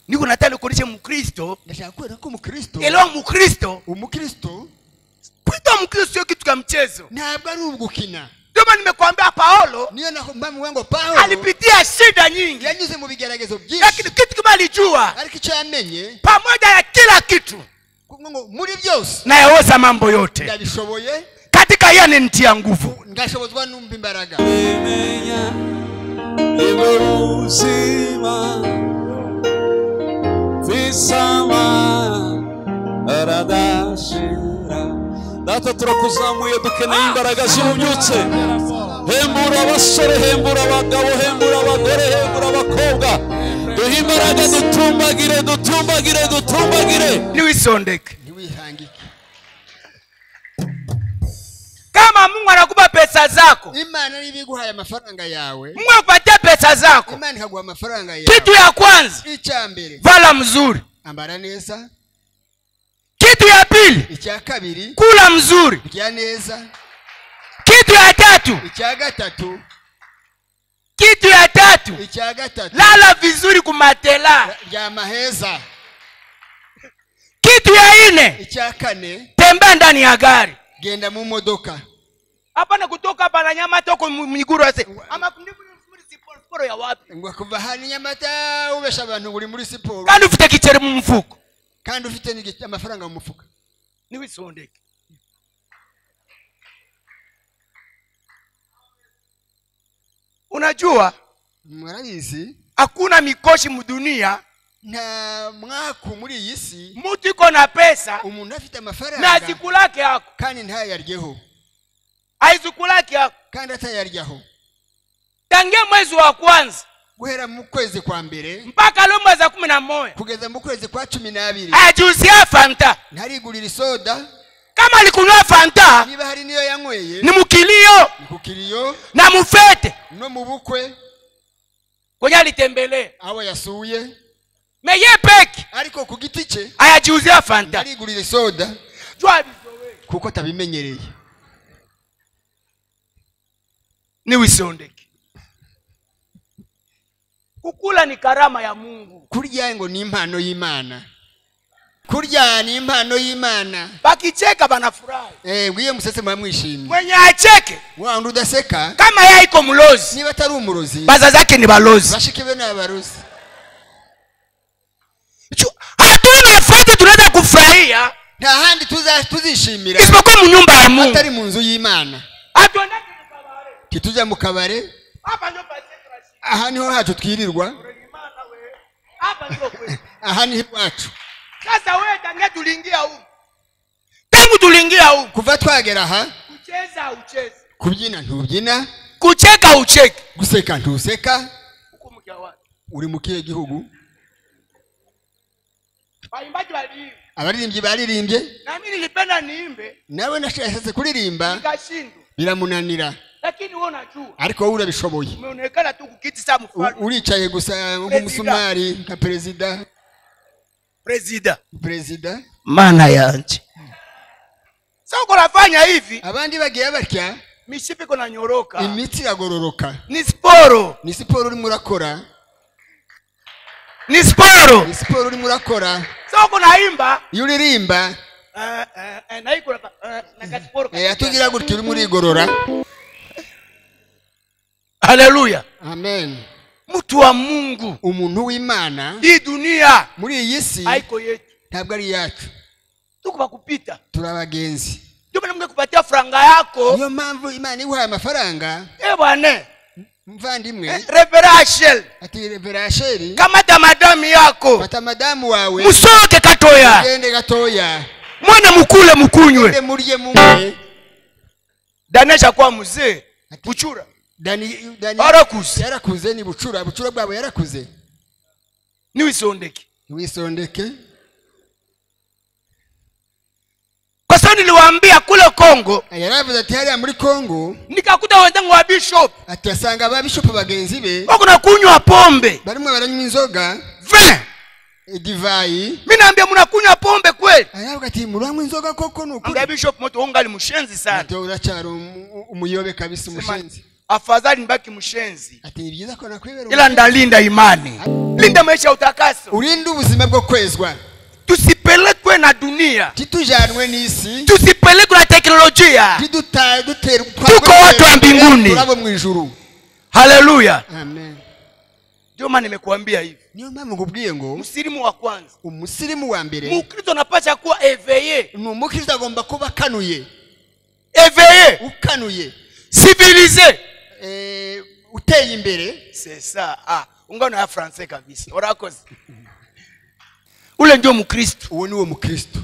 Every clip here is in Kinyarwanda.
niko nataka nikuonyeshe mkristo ndashaka kwereka ko umukristo elewa mkristo umukristo kuitwa mkristo sio kitu cha mchezo ntabwo ari ugukina ndio maana nimekwambia paulo niyo naho mpamvu ngo pawulo alipitia shida nyingi yanyuze mu bigeragezo byinshi lakini kitu kimoja alijua ariko icyo yamenye pamoja na kila kitu ngo- ngo muri byose nayaweza mambo yote ndabishoboye katika yeye anenitia nguvu ngashobozwa n'umva imbaraga imenya iby'ubuzima bisama aradashira natwe turakuzamuye dukeneye imbaraga zibubyutse hembura abasore hembura abagabo hembura abagore hembura abakobwa duhe imbaraga dutumbagire dutumbagire dutumbagire niwisondeke ntiwihangike kama mungu anakupa pesa zako imana niba iguhaye amafaranga yawe mungu akupatia pesa zako imana ikaguha amafaranga yawe kitu ya kwanza icya mbere vala mzuri ambara neza kitu ya pili icya kabiri kula mzuri kurya neza kitu ya tatu icya gatatu kitu ya tatu icya gatatu lala vizuri kumatela ryama heza kitu ya nne icya kane tembea ndani ya gari genda mu modoka hapana kutoka hapa na nyama toko miguru ase ama siporo ya wapi ngo kuva hano inyamata ubesha abantu uri muri siporo kandi ufite kiceri mu mfuko kandi ufite n'igi- amafaranga mu mufuka niwisondeke unajua murabizi hakuna mikoshi mdunia nta mwaku muri iyi si mtu iko na pesa umuntu afite na amafaranga zikulake yako kandi ntayaryeho aizikulake yako kandi atayaryaho tangia mwezi wa kwanza guhera mu kwezi kwa mbere mpaka leo mwezi wa kumi na moja kugeza mu kwezi kwa cumi n'abiri ajuzia fanta ntarigurira isoda kama alikunywa fanta niba hari niyo yanyweye ni mkilio ni ku kiriyo na mufete no mu bukwe kwenye alitembelea abo yasuye meye peki ariko ku giti cye ayajiuzia fanta ntarigurira isoda jua kuko atabimenyereye ni wisondeke kukula ni karama ya mungu kurya ngo ni impano y'imana kurya ni impano y'imana bakicheka banafurahi Eh, ngwiye musetse muba mwishimye mwenye acheke wawundi udaseka kama yeye iko mlozi niba atari umurozi baza zake ni balozi bashiki be ni abarozi Ju- hatuna nafasi tunaweza kufurahia nta handi tuza- tuzishimira isipokuwa mu nyumba ya mungu atari mu nzu y'imana hatuendake mukabare titujya mu kabare hapa ndio pasiye tunashinda. aha niho hacu twirirwa Imana wewe. hapa ndio kweli aha niho iwacu sasa wewe tangia tuliingia huku tangu tuliingia huku kuva twagera aha kucheza ucheze kubyina ntubyina kucheka ucheke guseka ntuseka huku mkia watu uri mu kihe gihugu waimbaji waliimba abaririmbyi baririmbye na mimi nilipenda niimbe nawe nashashatse kuririmba nikashindwa biramunanira lakini wewe unajua ariko wowe urabishoboye umeonekana tu kukiti saa U- mfano uricaye gusa nk'umusumari nka perezida presida perezida maana yanje sasa uko nafanya hivi abandi bagiye batya mishipi iko nanyoroka imitsi iragororoka ni sporo ni siporo urimo urakora ni sporo ni siporo urimo urakora sasa uko naimba iyo uririmba eh, eh, eh, naiko na- eh, na kasporo eh, atugira gutya urimo urigorora haleluya amen mtu wa mungu umuntu w'imana hii dunia muri iyi si haiko yetu ntabwo ari iyacu tuko bakupita turi abagenzi ndio maana mngekupatia franga yako niyo mpamvu imana iguhaye amafaranga eh bwana muvandimwe eh, reverashel ati reverasheri kamata madamu yako fata madamu wawe musoke katoya ugende gatoya mwana mukule mukunywe ende murye mumwe danesha kwa mzee buchura Dani- Dani- Arakuze. yarakuze ni bucura bucura bwabo yarakuze niwisondeke ntiwisondeke kwa sababu niliwaambia kule kongo Ah, yaravuze ati hariya muri kongo nikakuta wenzangu wa bishop ati asanga ababishopu bagenzi be wako na kunywa pombe barimo baranywa inzoga vin idivayi mi naambia mnakunywa pombe kweli aravuga ati muranywa inzoga koko ni ukuri ambia bishop moto ungali mshenzi sana ati uracyari umu- umuyobe kabisa umushenzi afadhali nibaki mshenzi ati ni byiza ko nakwibera ila ndalinda imani linda maisha ya utakaso urinde ubuzima bwo kwezwa tusipelekwe na dunia titujanwe n'isi tusipelekwe na teknolojia tiduta- duterwa- Tuko watu wa mbinguni. turabo mu ijuru haleluya amen ndio maana nimekuambia hivi niyo mpamvu ngubwiye ngo msirimu wa kwanza umusirimu wa mbere mukristo anapasha kuwa eveye ni umukristo agomba kuba akanuye eveye ukanuye civilize eh, uteye imbere sesa ah, ungano ya francais kabisa urakoze ule ndio mkristo uwo ni uwo mukristo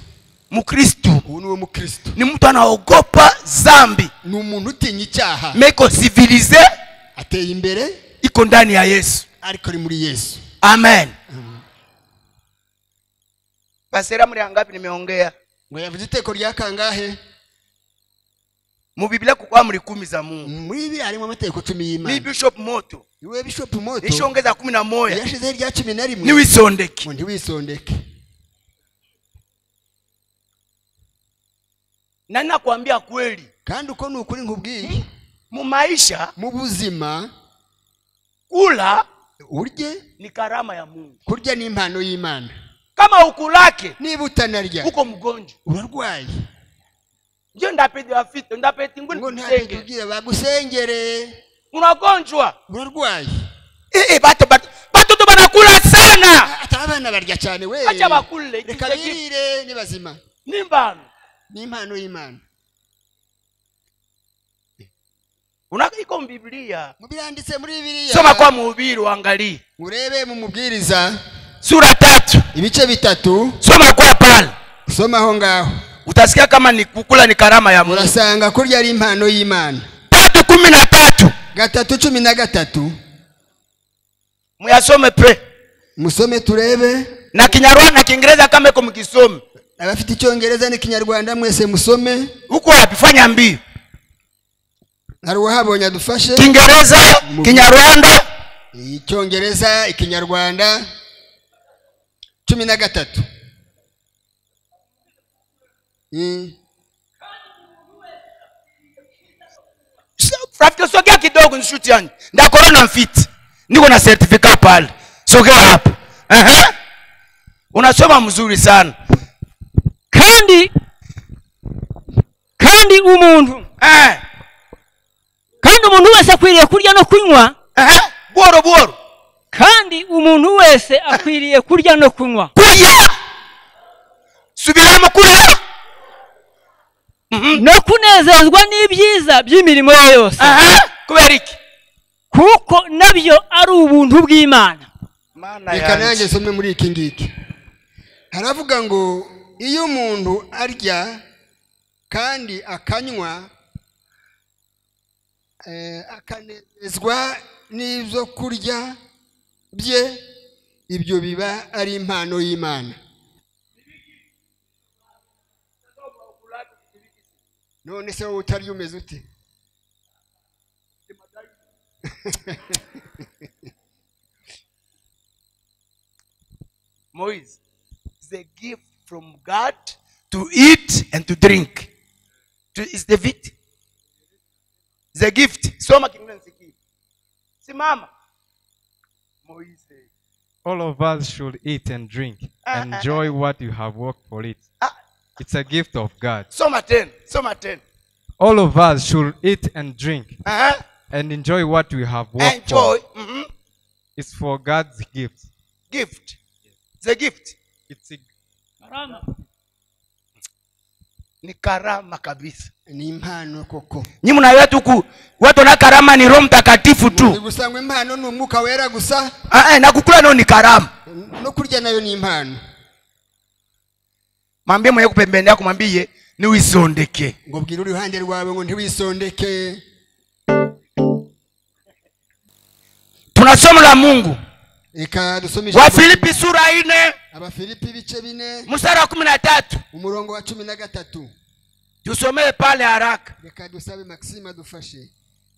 mkristo uwo ni uwo mukristo ni mtu anaogopa zambi ni umuntu utinya icyaha meko civilize ateye imbere iko ndani ya yesu ariko ari muri yesu amen pasera mli angapi nimeongea ngo yavuze iteko rya kangahe mu biblia kuko amri kumi za mungu muri bibiriya harimo amategeko cumi ni y'imana bishop moto niwe bishopu moto nishongeza kumi na moya yashizeho irya cumi na rimwe niwisondeki ngo ntiwisondeke na nakwambia kweli kandi uko ni ukuri nkubwiye mu maisha mu buzima kula urye ni karama ya mungu kurya ni impano y'imana kama ukulake niba utanarya uko mgonjwa urarwaye ndio ndapeti afite ndapeti nguni ngo nta kusenge kugira bagusengere unagonjwa urarwaye eh, eh, bato bato batoto banakula sana ata abana barya cyane we acha bakule reka Ikicheki- birire ni bazima ni mbano ni impano y'imana Una- iko mu biblia mu biranditse muri bibiriya soma kwa mhubiri uangalie urebe mu mubwiriza sura tatu ibice bitatu soma kwa pale usoma aho ngaho utasikia kama ni kukula ni karama ya mungu urasanga kurya ari impano y'imana tatu kumi na tatu gatatu cumi na gatatu muyasome pre musome turebe na kinyarwanda na kiingereza kama iko mkisome abafite icyongereza n'ikinyarwanda mwese musome huko wapi fanya mbio hari uwahabonye adufashe kiingereza kinyarwanda icyongereza ikinyarwanda cumi na gatatu Mm. So- rafiki sogea kidogo nishuti yani ndakorana na mfiti niko na certificat pale sogea hapo Ehe. unasoma mzuri sana kandi kandi umuntu Eh, kandi umuntu wese akwiriye kurya no kunywa ehe, bworo bworo kandi umuntu wese akwiriye kurya no kunywa kurya subiramo kurya no kunezezwa n'ibyiza by'imirimo ye yose Ehe, kubera iki kuko nabyo ari ubuntu bw'imana Mana reka yanjye. nanjye nsome muri iki ngiki haravuga ngo iyo umuntu arya kandi akanywa eh, akanezezwa n'ibyo kurya bye ibyo biba ari impano y'imana none se wowe utarya umeze ute Moise, it's a gift from God to eat and to drink. To, it's the gift. It's a gift. Soma Kiingereza nisikie. Simama. Moise. all of us should eat and drink Ah, ah, enjoy what you have worked for it Ah, it's a gift of god soma tena. Soma tena. all of us should eat and drink Uh-huh. and enjoy what we have worked Enjoy. for Mhm. it's for god's gift Gift. It's a gift. it's a, Ni karama kabisa. ni impano koko Nyi mnaweza ku watu na karama ni Roho Mtakatifu ni tu. gusa ngo impano ni umwuka wera gusa Ah, eh, na kukula nao ni karama. no kurya nayo ni impano Mwambie mwenye kupembeni yako mwambie ni uisondeke. ngo bwira uruhande rwawe ngo ntiwisondeke Tunasoma la Mungu. reka dusome ijambo. wafilipi sura ine abafilipi ibice bine mstari wa kumi na tatu umurongo wa cumi na gatatu tusomee pale haraka reka dusabe maxime adufashe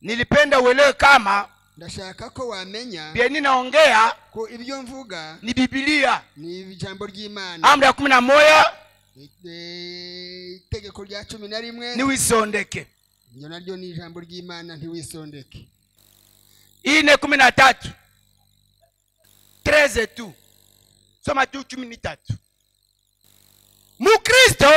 nilipenda uelewe kama ndashaka ko wamenya bye ninaongea ko ibyo mvuga ni bibilia ni ijambo ry'imana amri ya kumi na moya Eh, itegeko rya cumi na rimwe niwisondeke iryo naryo ni ijambo ry'imana ntiwisondeke hii ne kumi na tatu treze tu soma tu kumi ni tatu mukristo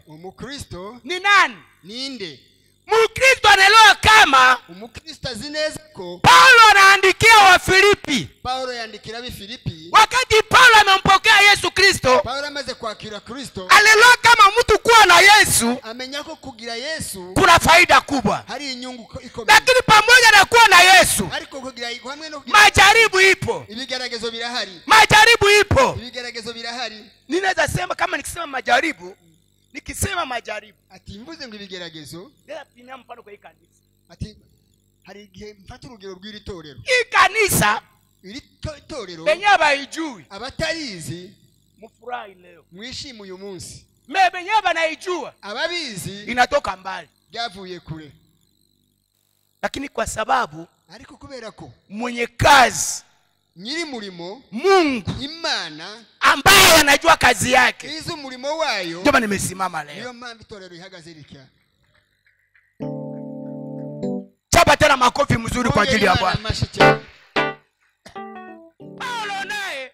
umukristo ni nani ninde mukristo anaelewa kama umukristo azi neza ko paulo anaandikia wafilipi pawulo yandikira ab'i filipi wakati paulo amempokea yesu kristo pawulo amaze kwakira kristo alielewa kama mtu kuwa na yesu amenya ko kugira yesu kuna faida kubwa hari inyungu ko- ikomeye lakini pamoja na kuwa na yesu ariko kugira hamwe no kugira majaribu ipo ibigeragezo birahari majaribu ipo ibigeragezo birahari ninaweza sema kama nikisema majaribu nikisema majaribu ati mvuze ngo ibigeragezo Lea pina mfano kwa hii kanisa ati hari igihe mfata urugero rw'iri torero hii kanisa iri to- torero benyewe baijui abatarizi mfurahi leo mwishime uyu munsi me benyewe banaijua ababizi inatoka mbali byavuye kure lakini kwa sababu ariko kubera ko mwenye kazi nyiri murimo mungu imana ambaye anajua kazi yake izi umurimo wayo ndio maana nimesimama leo niyo mpamvu itorero ihagaze ritya chapa tena makofi mzuri kwa ajili ya Mwongere bwana Imana amashyi paulo naye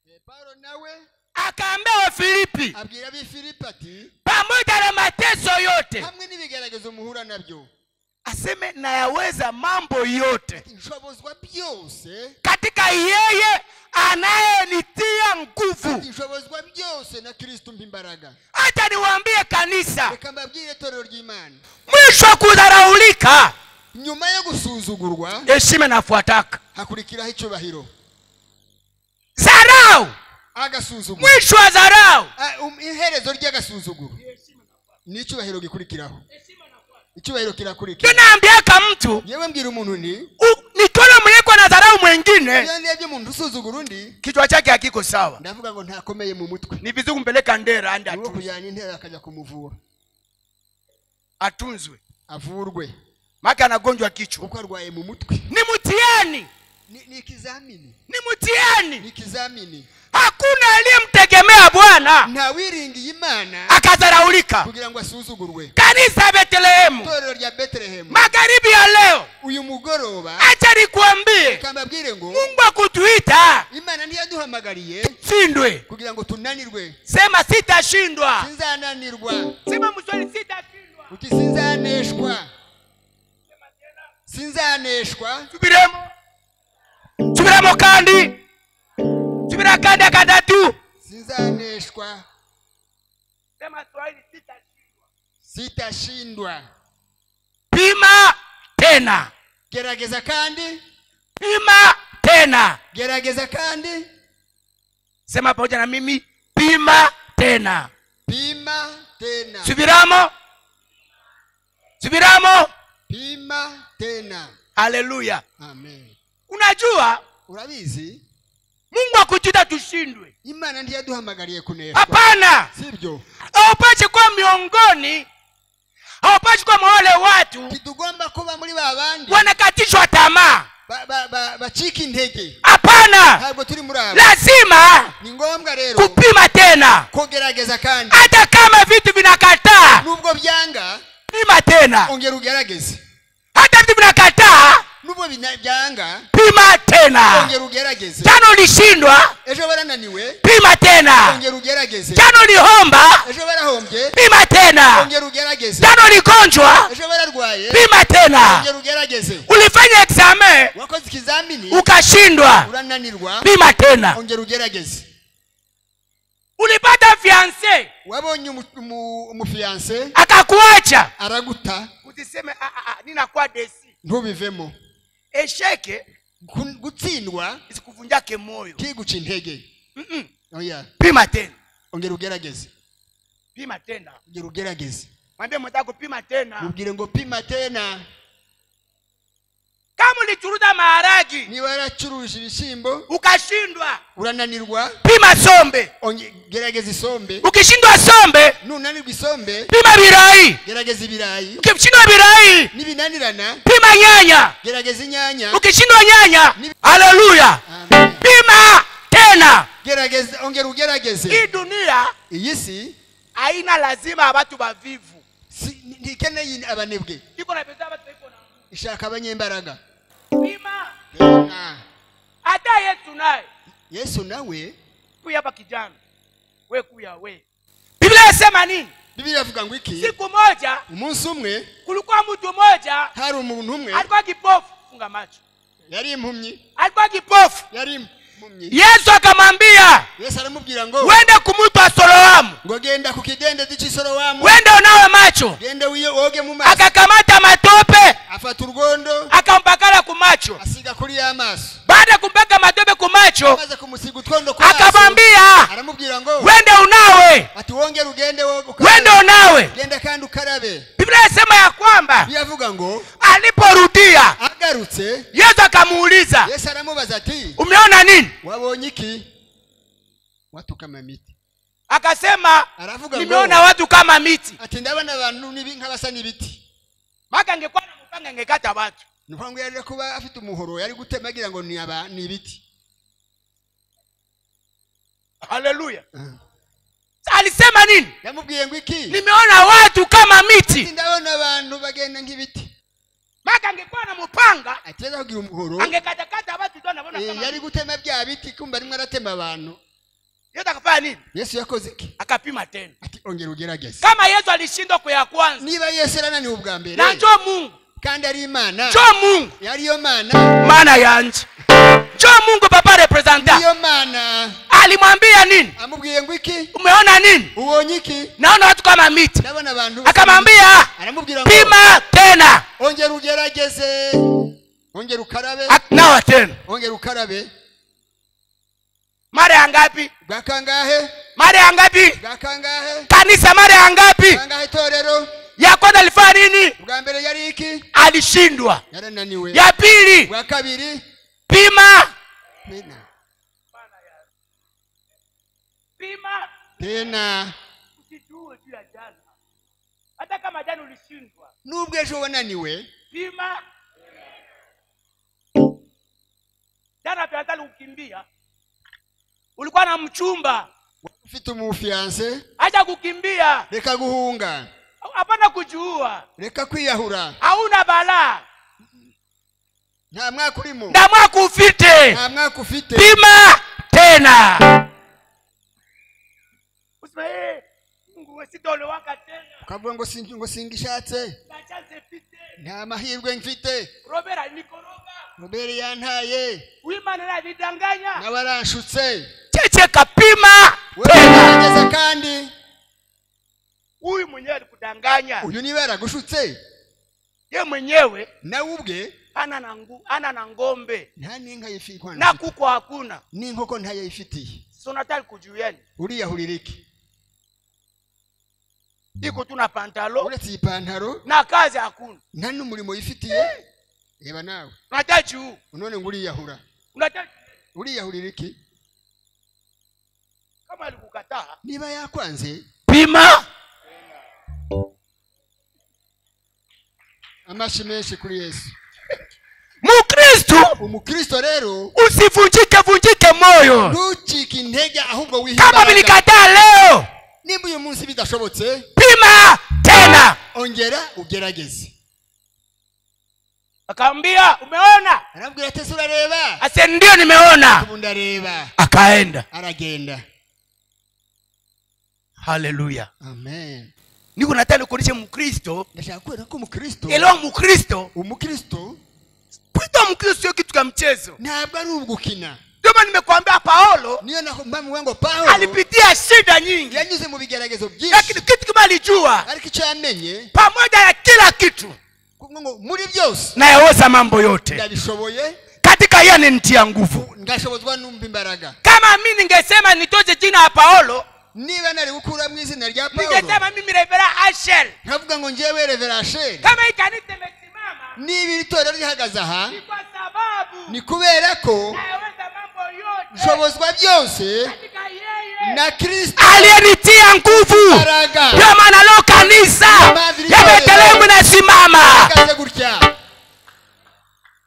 Eh, paulo nawe akaambia wafilipi abwira ab'i filipi ati pamoja na mateso yote hamwe n'ibigeragezo muhura nabyo aseme nayaweza mambo yote nshobozwa byose katika yeye anayenitia nguvu nshobozwa byose na kristo mpa imbaraga hata niwaambie kanisa reka mbabwire itorero ry'imana mwisho wa kudharaulika nyuma yo gusuzugurwa heshima inafuataka hakurikiraho icyubahiro dharau agasuzuguro mwisho wa dharau Ah, um- iherezo ry'agasuzuguro n'icyubahiro gikurikiraho icyubahiro ndio kirakurikira naambiaka mtu yewe mbwira umuntu undi u- nikiona mwenyeko na dharau mwengine iyo ndebye umuntu usuzugura undi kichwa chake hakiko sawa ndavuga ngo ntakomeye mu mutwe ni vizuri kumpeleka ndera ande niwo atu- kujyana intebe akajya kumuvura atunzwe avurwe make anagonjwa kichwa kuko arwaye mu mutwe ni mtihani ni ni ikizamini ni mtihani ni ikizamini hakuna aliyemtegemea bwana ntawiringiye imana akadharaulika kugira ngo asuzugurwe kanisa ya betelehemu itorero rya betelehemu magharibi ya leo uyu mugoroba acha nikuambie kambabwire ngo mungu akutuita imana ntiyaduhamagariye shindwe kugira ngo tunanirwe sema sitashindwa sinzananirwa sema mswali sitashindwa uti sinzaneshwa sinzaneshwa subiremo subiremo kandi subira kandi akatatu sinzaneshwa sema swahili sitashindwa sitashindwa pima tena gerageza kandi pima tena gerageza kandi sema pamoja na mimi pima tena pima tena subiramo subiramo pima tena haleluya amen unajua urabizi mungu akutuita tushindwe imana ntiyaduhamagariye kuneshwa hapana sibyo haupashi kuwa miongoni haupashi kuwa mwa wale watu kitugomba kuba muri ba bandi wanakatishwa tamaa ba- ba- ba- bacika intege hapana ntabwo turi muri abo lazima ni ngombwa rero kupima tena kugerageza kandi hata kama vitu vinakataa nubwo byanga pima tena ongera ugerageze hata vitu vinakataa nubwo bina- byanga pima tena ongera ugerageze jana ulishindwa ejo barananiwe pima tena ongera ugerageze jana ulihomba ejo barahombye pima tena ongera ugerageze jana uligonjwa ejo bararwaye pima tena ongera ugerageze ulifanya exame wakoze ikizamini ukashindwa urananirwa pima tena ongera ugerageze ulipata fiance wabonye umu- umu- umufiyanse akakuacha araguta uziseme "Ah, ah, ah, ninakuwa desi ntubivemo esheke Kun- gutsindwa isikuvunjake moyo ntiguca intege Mm-mm. oya pima tena ongera ugerageze pima tena ongera ugerageze mwambie mwenzako pima tena mubwire ngo pima tena kama ulichuruza maharagi niba yaracuruje ibishyimbo ukashindwa urananirwa pima sombe onge- gerageza isombe ukishindwa sombe nunanirwa isombe pima birayi gerageza ibirayi ukishindwa birayi nibinanirana pima nyanya gerageza inyanya ukishindwa nyanya Ni- haleluya Amen. pima tena gerageza ongera hii ugerageze dunia iyi si haina lazima watu wavivu si- ntikeneye abanebwe iko na bidhaa watu iko na ishaka abanyembaraga pima Na hata yesu naye yesu nawe kuya hapa kijana we kuya we biblia yasema nini bibiliya avuga ngo iki siku moja umunsi umwe kulikuwa mtu mmoja hari umuntu umwe alikuwa kipofu funga macho yari impumyi alikuwa kipofu yari impumyi yesu akamwambia yesu aramubwira ngo wende kumwitu wa soloamu ngo genda ku kidendezi cy'isorowamu wende unawe macho gende wiyo- woge mu maso akakamata matope afata urwondo akampakala ku macho asiga kuri y'amaso baada ya kumpaka matope ku macho amaze kumusiga utwondo ku maso akamwambia aramubwira ngo wende unawe ati wongere ugende woge wende ukarabe unawe genda kandi ukarabe biblia yasema ya kwamba biyavuga ngo aliporudia agarutse yesu akamuuliza yesu aramubaza ati umeona nini wabonye iki watu kama miti akasema aravuga nimeona ngo watu kama miti ati ndabona abantu nibi- nk'abasa n'ibiti maka angekuwa namupanga angekata watu ni ukuvuga ngo yari kuba afite umuhoro yari gutema agira ngo ni aba- ni ibiti haleluya Mm. alisema nini yamubwiye ngo iki nimeona watu kama ati miti ndabona abantu bagenda nk'ibiti maka angekuwa namupanga ati yari kugira umuhoro angekatakata watu tu anabona Eh, kama yari miti. gutema bya biti kumva arimo aratema abantu yesu akafanya nini yesu yakoze iki akapima tena ati ongera ugerageze kama yesu alishindwa kuya kwanza niba yesu yarananiwe ubwa mbere na njo mungu kandi ari imana njo mungu yariyo mana mana yanje njo mungu papa representa niyo mana alimwambia nini amubwiye ngo iki umeona nini ubonye iki naona watu kama miti ndabona abantu akamwambia aramubwira ngo pima tena ongera ugerageze ongera ukarabe Ak- nawa tena ongera ukarabe mara ya ngapi bwa kangahe mara ya ngapi bwa kangahe kanisa mara ya ngapi kangahe itorero ya kwanza alifanya nini bwa mbere yari iki alishindwa yarananiwe ya pili bwa kabiri pima tena pima tena usijue juu ya jana hata kama jana ulishindwa nubwo ejo wananiwe pima jana peatali kukimbia ulikuwa na mchumba ufite umufiyanse acha kukimbia reka guhunga hapana kujuua reka kwiyahura hauna balaa nta mwaka urimo na mwaka ufite nta mwaka ufite pima tena usema "Eh, mungu we sitolewaka tena ukavuga ngo singi- ngo singishatse na chance mfite nta mahirwe mfite robera alikoroga robere yantaye wimana nalidanganya nawe aranshutse cheche kapima tena wegeze kandi huyu mwenyewe alikudanganya uyu niba yaragushutse ye mwenyewe nawe ubwe ana na ngu, ana na ng'ombe nta n'inka yifi- na kuko hakuna n'inkoko ntayayifitiye sonatali kujuyeni uriyahurira iki iko tu na pantalo uretse iyi pantaro na kazi hakuna nta n'umurimo yifitiye reba nawe unataka juu none ngo uriyahura unataka uriyahurira iki kama alikukataa niba yakwanze pima amashi menshi kuri yesu mukristu umukristo rero usivunjike vunjike moyo ntucike intege ahubwo wihe kama imbaraga. vilikataa leo nimba uyu munsi bidashobotse pima tena ongera ugerageze akaambia umeona arabwira ati ese urareba ase ndio nimeona ubu ndareba akaenda aragenda haleluya amen niko nataka nikuonyeshe mkristo ndashaka kubera ko umukristo elewa mkristo umukristo kuitwa mkristo sio kitu cha mchezo ntabwo ari ugukina ndio maana nimekuambia paulo niyo mpamvu ngo pawulo alipitia shida nyingi yanyuze mu bigeragezo lakini byinshi kitu kimoja alijua ariko icyo yamenye pamoja na kila kitu kuko ngo muri byose nayaweza mambo yote ndabishoboye katika yeye ananitia nguvu ngashobozwa n'umva imbaraga kama mi ningesema nitoze jina ya paulo niba nari gukuramo izina rya pawulo ningesema mimi revera ashel nkavuga ngo ngewe reverasheri kama hii kanisa imesimama niba iri torero rihagaze aha ni kwa sababu ni kubera ko nayaweza mambo yote nshobozwa byose katika yeye na kristo aliyenitia nguvu imbaraga ndio maana leo kanisa ya betelehemu inasimama ihagaze gutya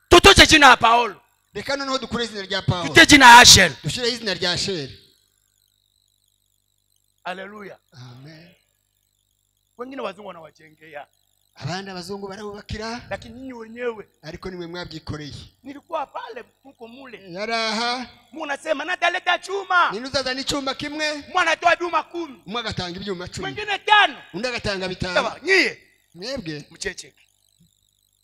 tutoche jina ya paulo reka noneho dukure izina rya pawulo tute jina ya ashel dushyireho izina rya sheri haleluya wengine wazungu wanawajengea abandi abazungu barabubakira lakini nyinyi wenyewe ariko nimwe mwabyikoreye nilikuwa pale mko mule yari aha munasema nataleta chuma nini uzazana icyuma kimwe mwanatoa juma kumi umwe agatanga ibyuma cumi mwingine tano undi agatanga bitanu Sawa, nyie mwebwe mchecheke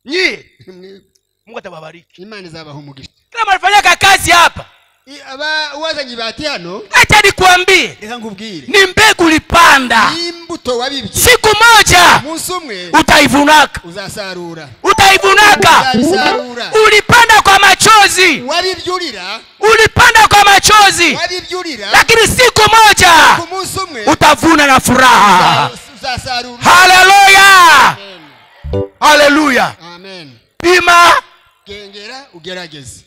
nyie mwebwe mungu atawabariki imana izabaha umugisha kama alifanyaka kazi hapa I- aba wazanye ibati hano acha nikuambie reka nkubwire ni mbegu ulipanda imbuto wabibye siku moja umunsi umwe utaivunaka uzasarura utaivunaka uzabisarura ulipanda kwa machozi wabibyurira ulipanda kwa machozi wabibyurira lakini siku moja ku munsi umwe utavuna na furaha uzasarura haleluya Amen. haleluya amen pima gengera ugerageze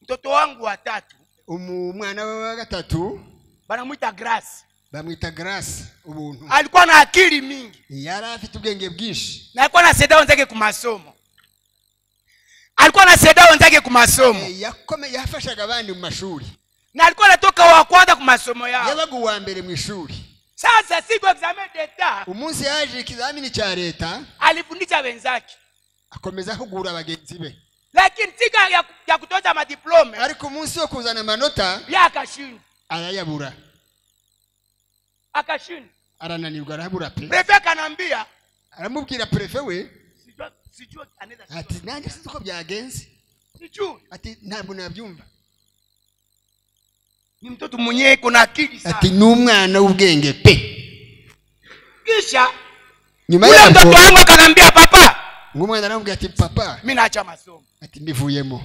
mtoto wangu watatu Umu- umwana we wa gatatu banamwita grace bamwita grace ubuntu alikuwa na akili mingi yari afite ubwenge bwinshi na alikuwa na seda wenzake ku masomo alikuwa na seda wenzake ku masomo Eh, yakome yafashaga abandi mu mashuri na alikuwa anatoka wa kwanza ku masomo yao yabaga uwa mbere mu ishuri sasa siku examen d'etat umunsi yaje ikizamini cya leta alifundisha wenzake akomeza ahugura bagenzi be lakini siku ya, ya kutoza madiplome ariko umunsi wo kuzana amanota ya akashinda arayabura akashinda arananirwa arabura pe prefe akanaambia aramubwira perefe we sijua sijua anaweza ati sijua. nanjye sinzi uko byagenze sijui ati ntabwo nabyumva ni mtoto mwenyewe kuna akili ati sana ni umwana w'ubwenge pe kisha nyuma ule mtoto yabwo wangu akanaambia papa ng'umwana aramubwira ati papa mi naacha masomo ati mbivuyemo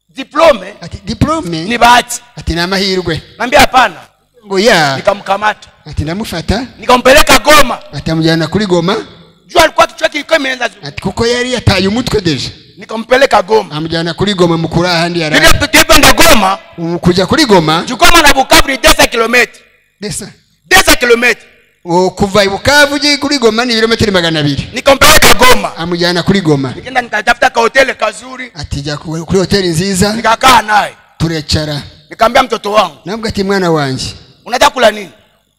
diplome ati diplome ni bahati ati ni amahirwe naambia hapana ngo ya nikamkamata ati ndamufata nikampeleka goma ati amujyana kuri goma jua alikuwa kichwa kilikuwa imeanza zu- ati kuko yari yataye umutwe deje nikampeleka goma amujyana kuri goma mukuri ahandi yari ile tutependa goma ubu kujya kuri goma jukoma na bukavu ni desa kilomita desa desa kilomita ubu kuva i bukavu ujye kuri goma ni ibirometero magana abiri nikampeleka goma amujyana kuri goma nikaenda nikatafuta kahoteli kazuri ati jya ku- kuri hoteli nziza nikakaa naye turecara nikaambia mtoto wangu nabwo ati mwana wanjye unataka kula nini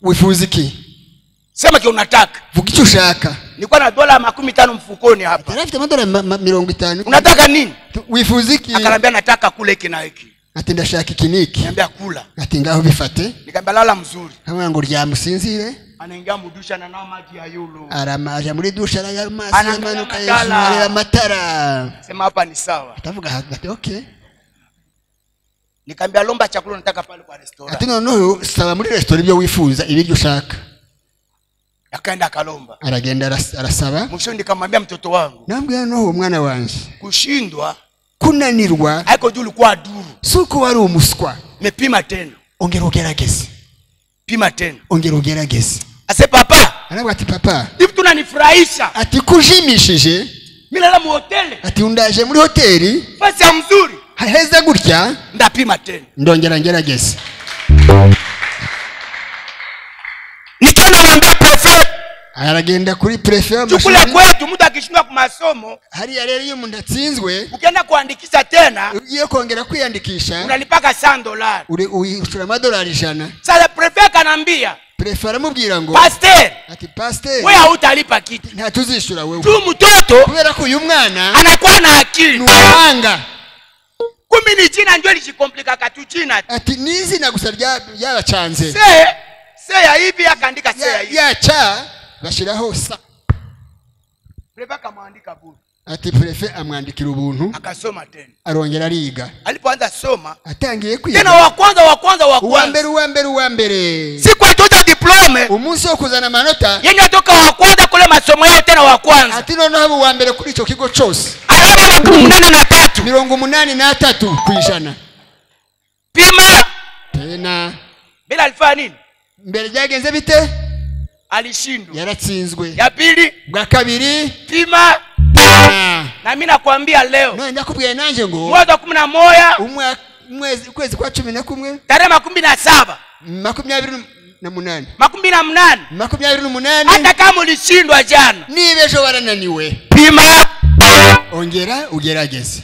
wifuza iki sema kile unataka vuga icyo ushaka nilikuwa na dola makumi tano mfukoni Ati hapa yari afite amadolari ma- ma- mirongo itanu unataka nini Tu- wifuza iki akaniambia nataka kula hiki na hiki ati ndashaka iki n'iki niambia kula ati ngaho bifate nikaambia lala mzuri hamwe ngo ryamusinzire anaingia mudusha na nao maji ya yulu arama aja muri dusha araya amazi Anaangalia amanuka amatara. yesu areba amatara sema hapa ni sawa atavuga ahaga ati okay nikaambia lomba chakula nataka pale kwa restaurant ati noneho saba muri resitora ibyo wifuza ibiryo ushaka akaenda akalomba aragenda aras- arasaba mwishoni nikamwambia mtoto wangu nambwira noneho mwana wanjye kushindwa kunanirwa aiko juu ulikuwa duru si uko wari umuswa mepima tena ongera ugerageze pima tena ongera ugerageze ase papa arabwa ati papa hivi tunanifurahisha ati kujimishije mi nala muhoteli ati undaje muri hoteli fasi ya mzuri haheze gutya ndapima tena ndongera ngerageze nikiwa namwambia prefe aragenda kuri prefe chukula kwetu mtu akishindwa ku masomo hariya rero iyo umuntu atsinzwe ukienda kuandikisha tena ugiye kongera kwiyandikisha unalipaka san dolari uri- ushura amadolari ijana sasa prefe akanaambia prefe aramubwira ngo pasteur ati pasiteri we hautalipa kitu ntatuzishyura wewe tu mtoto kubera ko uyu mwana anakuwa na ni akili umuhanga kumi ni jina njo lijikomplika katu jina ati n'izina gusa rya- ryabacanze se se ya hivi akaandika se ya Ya- hivi yaca bashyiraho sa prefe akamwandika bure ati prefe amwandikira ubuntu akasoma tena arongera ariga alipoanza soma atangiye tena kwiga wa kwanza wa kwanza wa uwa kwanza mbere uwa mbere uwa mbere siku atoza diplome umunsi wo kuzana amanota yenye atoka wa kwanza kule masomo yao tena wa kwanza ati noneho aba uwa mbere kuri icyo kigo cyose araba makumi munane na tatu mirongo umunani n'atatu ku ijana pima tena bila alifanya nini mbere byagenze bite alishindwa yaratsinzwe ya pili bwa kabiri pima ah, na mi nakwambia leo none ndakubwiye nanjye ngo mwezi wa kumi na moya umwa- umwezi ukwezi kwa cumi na kumwe tarehe makumi na saba makumyabiri na munani makumi na mnane makumyabiri n'umunani hata kama ulishindwa jana niba ejo warananiwe pima ongera ugerageze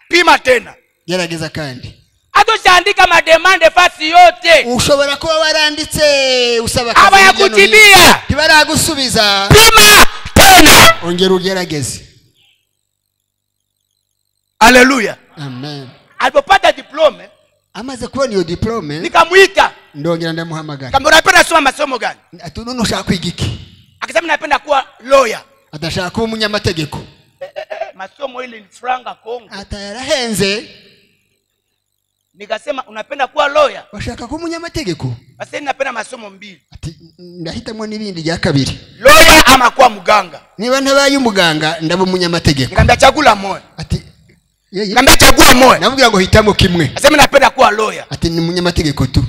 pima tena gerageza kandi hata usiandika mademande fasi yote ushobora kuba waranditse usaba akazi aba hirya no hino. yakujibia ntibaragusubiza pima tena ongera ugerageze haleluya amen alipopata diplome amaze kubona iyo diplome nikamwita ndongera ndamuhamagara kamba unapenda soma masomo gani ati none ushaka kwiga iki akasema napenda kuwa lawyer adashaka kuba umunyamategeko eh, masomo ile ni franga kongo ata yarahenze nikasema unapenda kuwa lawyer washaka kuba umunyamategeko basi napenda masomo mbili ati ndahitamo n'ibindi rya kabiri lawyer ama kuwa mganga niba ntabaye umuganga ndaba umunyamategeko nikamwambia chagula moja ati ye- ye- nikamwambia chagua moja namubwira ngo hitamo kimwe asema napenda kuwa lawyer ati ni umunyamategeko tu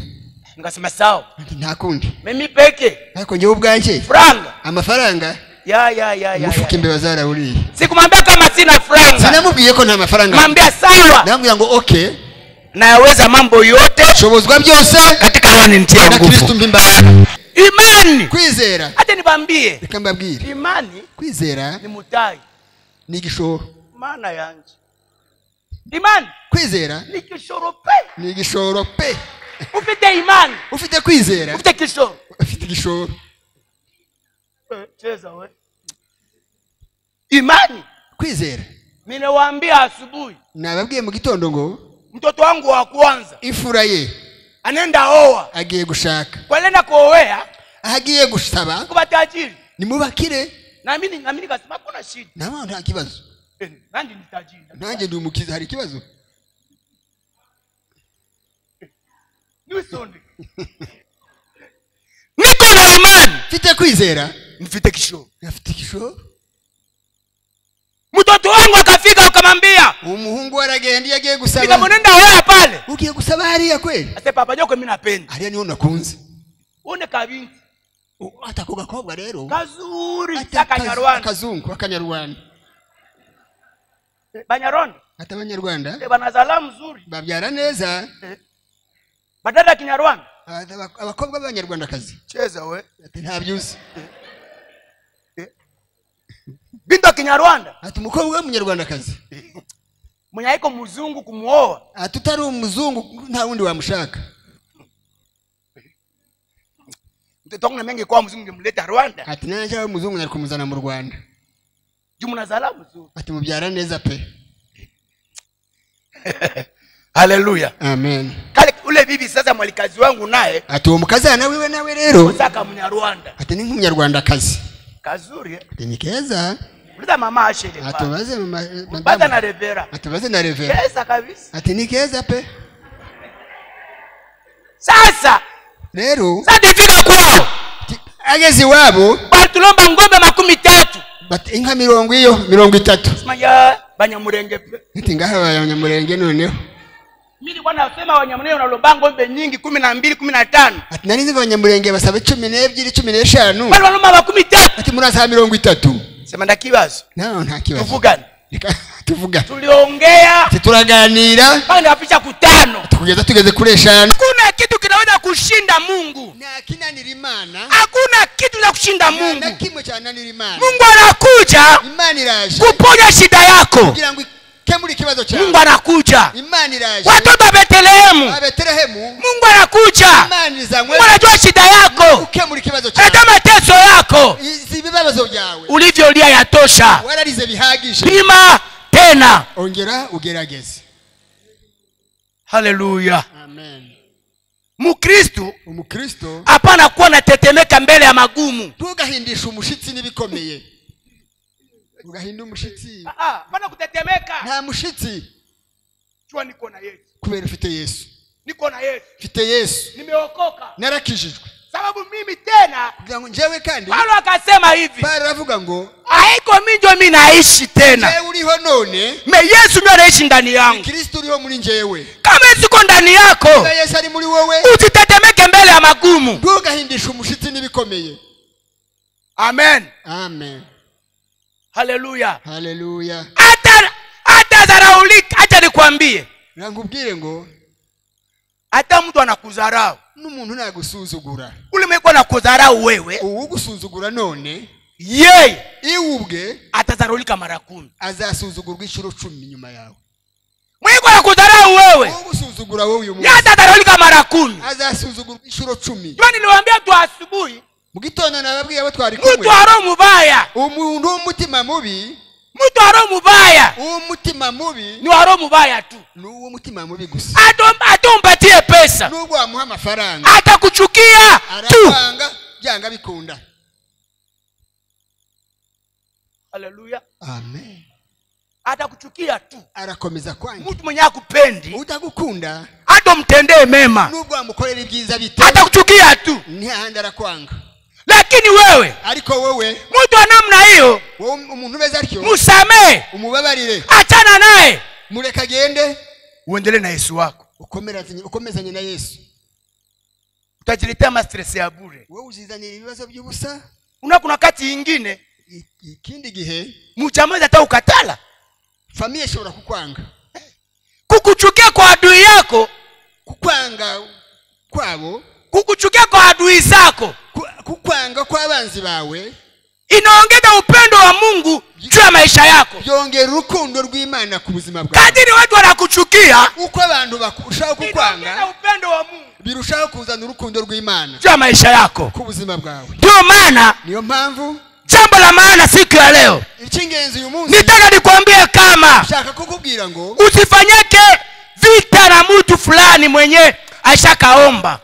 nikasema sawa ati nta kundi mimi peke ariko njyewe ubwanje franga amafaranga ya ya ya ya, mufuka ya. imbeba zarawuriye sikumwambia kama sina franga sinamubwiye ko nta mafaranga mwambia sawa namubwira ngo okay nayaweza mambo yote shobozwa byose katika wanimtia na kristu nguvu mpa imbaraga imani kwizera hata nibambie reka mbabwire imani kwizera ni mutai ni igishoro maana yanje imani kwizera ni kishoro pe ni igishoro pe ufite imani ufite kwizera ufite kishoro ufite igishoro Eh, cheza we imani kwizera ninawaambia asubuhi nababwiye mu gitondo ngo mtoto wangu wa kwanza imfura ye anaenda oa agiye gushaka kwalenda kuowea aho agiye gusaba kuba tajiri nimubakire nami ni- nami nikasema kuna shida nawe nta kibazo Eh, nandi ni tajiri nanjye ndi umukiza hari ikibazo niwisonde niko na amani mfite kwizera mfite kishoro afite igishoro mtoto wangu akafika ukamwambia umuhungu we aragenda iyo agiye gusaba nikamwonenda hoya pale ugiye gusaba hariya kweli ase papa joko mi napenda hariya niho nakunze une kabinti U- hata ako gakobwa rero kazuri hata akazu- kakanyarwanda akazungu akanyarwanda banyarwanda hata abanyarwanda eh, banazala mzuri babyara neza badada ya kinyarwanda Aba- aba- abakobwa b'abanyarwandakazi cheza we ati nta byuzi bintu ya kinyarwanda ati umukobwa w'umunyarwandakazi mwenye haiko mzungu kumwoa ati utari umuzungu nta wundi wamushaka mtoto wangu namenge kwa mzungu ngemleta rwanda ati nanjye aho umuzungu nari kumuzana mu rwanda juu mnazala mzuri ati mubyara neza pe haleluya amen kale ule bibi sasa mwalikazi wangu naye ati uwo mukazana wiwe nawe rero usaka mnyarwanda ati ni nk'umunyarwandakazi kazuri eh? ati ni keza uliza mama ashele pale. atubaze mama madamu. baza na revera atubaze na revera kesa kabisa ati ni keza pe sasa rero sasa tifika kwao ati ageze iwabo batulomba ngombe makumi tatu bati inka mirongo iyo mirongo itatu simanya banyamurenge pe ati ngaha abanyamurenge noneho mi nilikuwa nasema wanyamurenge wanalomba ngombe nyingi kumi na mbili kumi na tano ati nari nzi ngo abanyamurenge basaba cumi n'ebyiri cumi n'eshanu bali balomba makumi tatu ati murasaha mirongo itatu sema ndakibazo naho nta kibazo tuvugane Reka tuvuga tuliongea ati turaganira mpaka nikafisha kutano ati kugeza tugeze kuri eshanu hakuna kitu kinaweza kushinda mungu nta kinanira imana hakuna kitu za kushinda nta mungu kimwe cyananira imana mungu anakuja imana iraje kuponya shida yako kugira ngo ikemure ikibazo mungu cyawe anakuja imana iraje watoto wa betelehemu abetelehemu mungu anakuja imana izanywe mungu anajua shida yako ukemura ikibazo cyawe anajua mateso yako izi ibibazo byawe ulivyolia yatosha wararize bihagije pima tena ongera ugerageze haleluya amen mukristu umukristo hapana kuwa natetemeka mbele ya magumu ntugahindishe umushitsi n'ibikomeye ugahinda umushitsi hapana kutetemeka nta mushitsi jua niko na yesu kubera ufite yesu niko na yesu mfite yesu nimeokoka narakijijwe sababu mimi tena kugira ngo njyewe kandi paulo akasema hivi bara aravuga ngo haiko minjo mi naishi tena njyewe uriho none me yesu ndio anaishi ndani yangu kristo uriho muri njyewe kama yesu iko ndani yako niba yesu ari muri wowe usitetemeke mbele ya magumu ntugahindishe umushitsi n'ibikomeye amen amen haleluya haleluya hata hata zaraulika acha nikwambie rangubwire ngo hata mtu anakudharau n'umuntu nagusuzugura ule mwiko anakudharau wewe uwugusuzugura none yeye iwe ubwe atadharaulika mara kumi azasuzugurwa inshuro cumi nyuma yawe mwiko ya kudharau wewe ugusuzugura wowe uyu munsi yatadharaulika mara kumi azasuzugura inshuro cumi jua niliwambia tu asubuhi mu gitondo nababwiye abo twari kumwe mtu aro mubaya umuntu w'umutima mubi mtu aro mubaya uw'umutima mubi ni waro mubaya tu ni uw'umutima mubi gusa Atom- atompatie pesa nubwo wamuha amafaranga atakuchukia tu arakwanga byanga bikunda haleluya amen atakuchukia tu arakomeza kwanga mtu mwenye akupendi utagukunda hata umtendee mema nubwo wamukorera ibyiza bite atakuchukia tu ntihandi arakwanga lakini wewe ariko wowe mtu wa namna hiyo wowe umuntu umeze atyo musamehe umubabarire achana naye mureka agende uendelee na yesu wako ukomerazanye- ukomezanye na yesu utajiletea mastress ya bure wowe uzizanira ibibazo by'ubusa una kuna wakati ingine I- ikindi gihe mchamazi hata ukatala famiye ishobora kukwanga kukuchukia kwa adui yako kukwanga kwabo kukuchukia kwa adui zako ku- kukwanga kw'abanzi bawe inaongeza upendo wa mungu juu ya maisha yako byongera urukundo rw'imana ku buzima bwawe kadiri watu wanakuchukia uko abantu barushaho inaongeza kukwanga upendo wa mungu birushaho kuzana urukundo rw'imana juu ya maisha yako ku buzima bwawe ndiyo maana niyo mpamvu jambo la maana siku ya leo icy'ingenzi uyu munsi nitaka nikwambie kama nshaka kukubwira ngo usifanyike vita na mtu fulani mwenye aishakaomba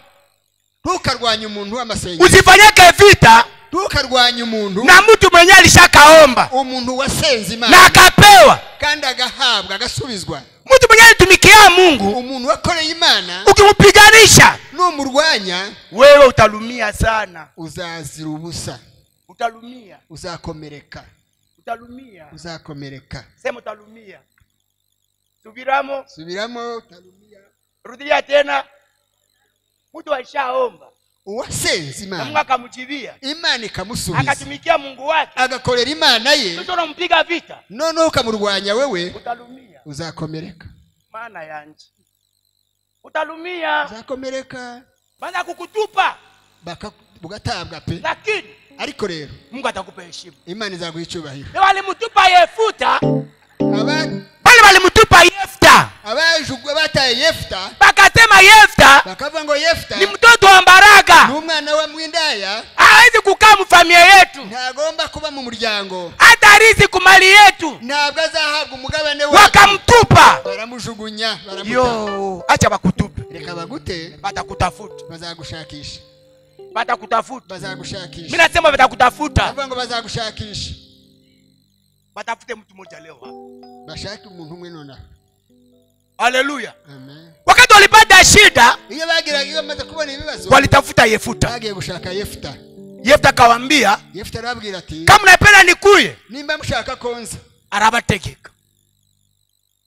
ntukarwanye umuntu w'amasengesho usifanyike vita ntukarwanye umuntu na mtu mwenye alishakaomba umuntu wasenze na imana akapewa kandi agahabwa agasubizwa mtu mwenye alitumikia mungu umuntu wakoreye imana ukimupiganisha numurwanya wewe utalumia sana uzazira ubusa utalumia uzakomereka utalumia uzakomereka sema utalumia subiramo subiramo tarumia. rudilia tena mtu aishaomba uwasenze na mungu imana akamjibia imana ikamusubiza akatumikia mungu wake agakorera imana ye mtu unampiga vita noneho ukamurwanya wewe utalumia uzakomereka maana yanje utalumia uzakomereka maana kukutupa baka- ugatabwa pe lakini ariko rero mungu atakupa heshima imana izaguha icyubahiro na walimutupa yefuta Aba- bale walimutupa yefta abajugwa bataye yefuta bakasema yefta bakavuga ngo yefuta ni mtoto wa mbaraka ni umwana wa mwindaya hawezi kukaa mufamilia yetu ntagomba kuba mu muryango hata arizi ku mali yetu ntabwo azahabwa umugabane wacu wakamtupa baramujugunya baramuta yo acha bakutupe reka bagute batakutafuta bazagushakisha batakutafuta bazagushakisha mi nasema batakutafuta avuga ngo bazagushakisha batafute mtu mmoja leo hapa bashake umuntu umwe nonaha haleluya amen wakati walipata shida iyo bagiraga iyo bamaze kubona ibibazo walitafuta yefuta bagiye gushaka yefuta yefuta akawambia yefuta arababwira ati kama napenda nikuye nimba mushaka konza arabategeka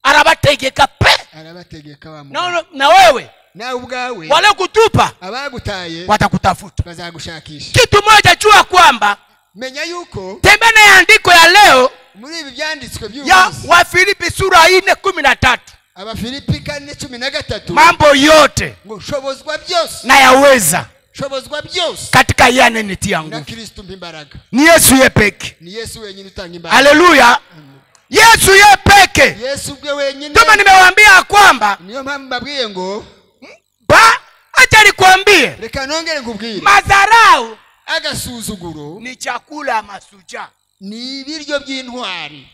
arabategeka pe arabategeka wa na, na wewe nawe ubwawe waliokutupa abagutaye watakutafuta bazagushakisha kitu moja jua kwamba menya yuko tembea na ya andiko ya leo muri ibi byanditswe ya by'umunsi wafilipi sura ine kumi na tatu abafilipi kane cumi na gatatu mambo yote ngo shobozwa byose nayaweza shobozwa byose katika iye anenitia na nguvu kristo mpa imbaraga ni yesu ye peke ni yesu wenyine utanga imbaraga haleluya yesu ye peke yesu ubwe wenyine kama nimewaambia kwamba niyo mpamvu mbabwiye ngo ba acha nikwambie reka nongere nkubwire madharau agasuzuguro ni chakula ya masujaa ni ibiryo by'intwari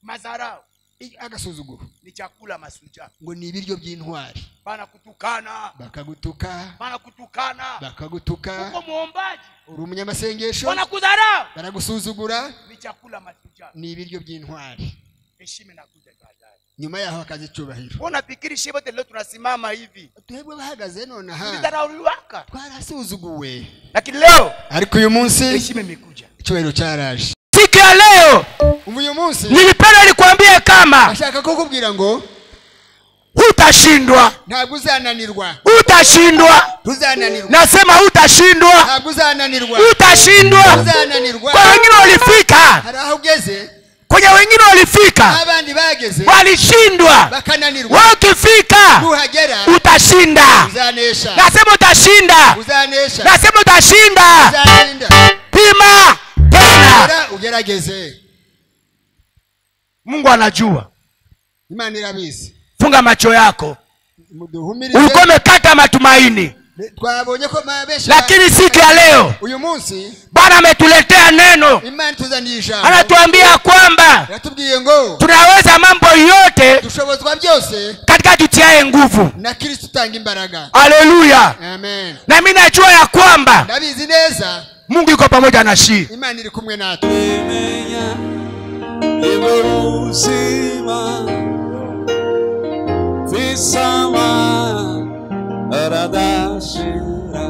madharau I- agasuzuguro ni chakula ya masujaa ngo ni ibiryo by'intwari banakutukana bakagutuka banakutukana uko bakagutuka muombaji uri umunyamasengesho wanakudharau baragusuzugura ni chakula ya masujaa ni ibiryo by'intwari heshima inakuja baadaye nyuma yaho hakaza icyubahiro wewe unafikiri shie bote leo tunasimama hivi twebwe bahagaze nonaha tulidharauliwaka twarasuzuguwe lakini leo ariko uyu munsi heshima imekuja icyubahiro cyaraje siku ya leo umva uyu munsi nilipenda nikwambie kama ashaka kukubwira ngo hutashindwa ntabwo uzananirwa hutashindwa ntuzananirwa nasema hutashindwa ntabwo uzananirwa hutashindwa uzananirwa kwa wengine walifika hari aho ugeze kwenye wengine walifika n'abandi bageze walishindwa bakananirwa wewe ukifika nuhagera utashinda uzanesha nasema utashinda uzanesha nasema utashinda uzarinda pima tena Ugera- ugerageze mungu anajua imana irabizi funga macho yako muduhumirize ulikuwa umekata matumaini twabonye ko ma- benshi ba- lakini siku ya leo uyu munsi bwana ametuletea neno imana ituzaniye ijambo anatuambia kwamba iratubwiye ngo tunaweza mambo yote dushobozwa byose katika tutiaye nguvu na kristo utanga imbaraga haleluya amen nami najua ya kwamba ndabizi neza mungu iko pamoja na shii imana iri kumwe natwe kumenya ibuzima visama aradashira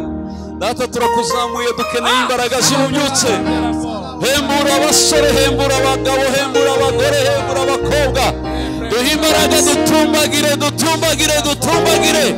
data turakuzamuye dukeneye imbaraga zibubyutse hembura abasore hembura abagabo hembura abagore hembura abakobwa duhe imbaraga dutumbagire dutumbagire dutumbagire